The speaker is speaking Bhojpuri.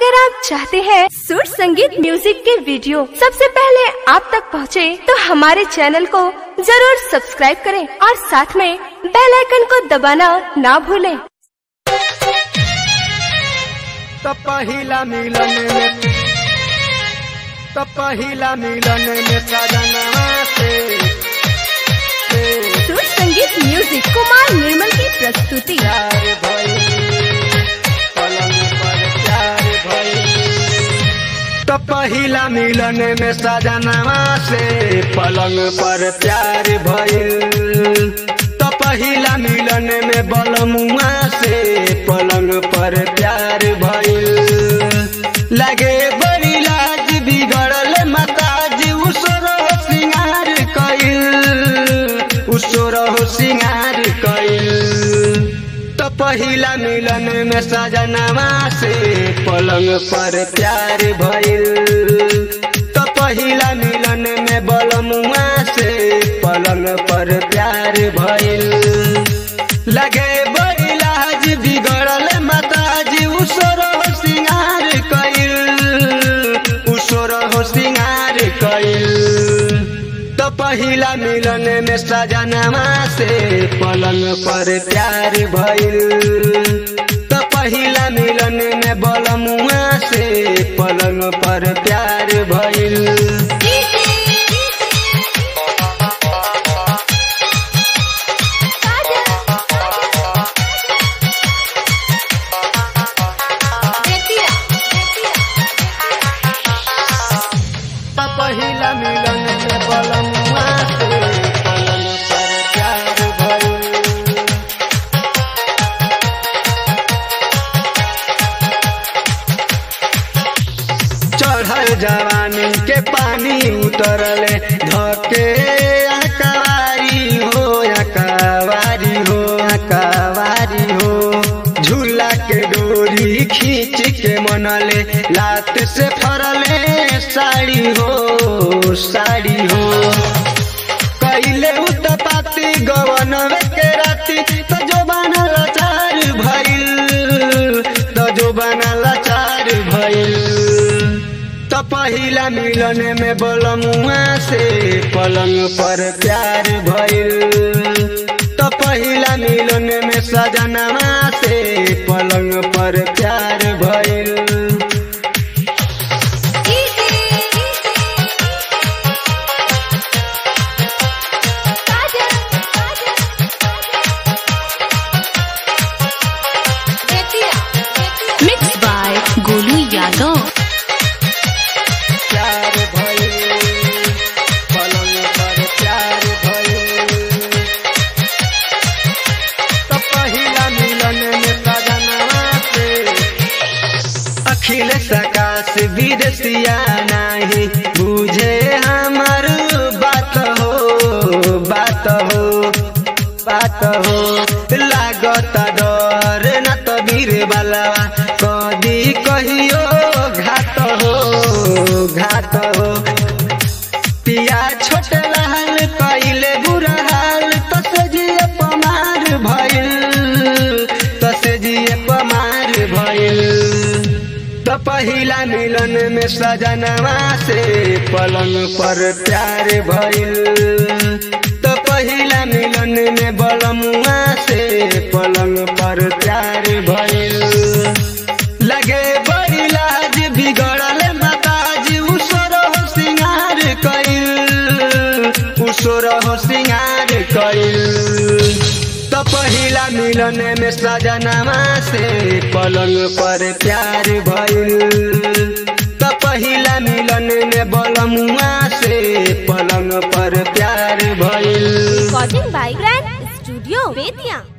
अगर आप चाहते हैं सुर संगीत म्यूजिक के वीडियो सबसे पहले आप तक पहुंचे, तो हमारे चैनल को जरूर सब्सक्राइब करें और साथ में बेल आइकन को दबाना ना भूलें। तो पहिला मिलन में तो पहिला मिलन में सजनवा से से सुर संगीत म्यूजिक कुमार निर्मल की प्रस्तुति प्यार भइल पलंग पर प्यार भइल तो पहिला मिलन में सजनवा से पलंग पर प्यार भइल तो पहिला मिलन में बलमुआ से पलंग पर प्यार भइल लगे बड़ी लाज बिगड़ल मताज उसरो सिंगार कइल उसरो सिंगार कइल तो पहिला मिलन में सजनवा से पलंग पर प्यार भइल तो पहिला मिलन में बलमुआ से पलंग पर प्यार भइल लगे बड़ी लाज बिगड़ल मताज उसरो सिंगार कइल उसरो सिंगार कइल तो पहिला मिलन में सजनवा से पलंग पर प्यार भइल तो पहिला मिलन में बलमुआ से पलंग पर प्यार भइल तो पहिला मिलन में बलमुआ से पलंग पर प्यार भइल चढ़ल जवानी के पानी उतरले धके अकवारी हो अकवारी हो अकवारी हो झूला के डोरी खींच के मनले लात से फरले साड़ी हो साड़ी हो कैले उतपाती गवन के राती तो जो बनल चार भइल तो जो बनल चार भइल तो पहिला मिलन में बलमुआ से पलंग पर प्यार भइल तो पहिला मिलन में सजनवा से पलंग पर प्यार भइल मिक्स बाय गोलू यादव प्यार भइल पलंग पर प्यार भइल तो पहिला मिलन में सजनवा से अखिल सकाश विदेशिया नाही बुझे हमर बात हो बात हो बात हो लागत डर न तो वीर बलवा कदी कहियो घात हो घात हो पिया छोट लाल कइले बुरा हाल तो सजिए पमार भइल तो सजिए पमार भइल तो पहिला मिलन में सजनवा से पलंग पर प्यार भइल तो पहिला मिलन में बलमुआ से पलंग पर प्यार भइल लगे बड़ी लाज बिगड़ल मताज उसरो सिंगार कइल उसरो सिंगार कइल तो पहिला मिलन में सजनवा से पलंग पर प्यार भइल तो पहिला मिलन में बलमुआ से पलंग पर प्यार भइल recording by grand studio Bettiah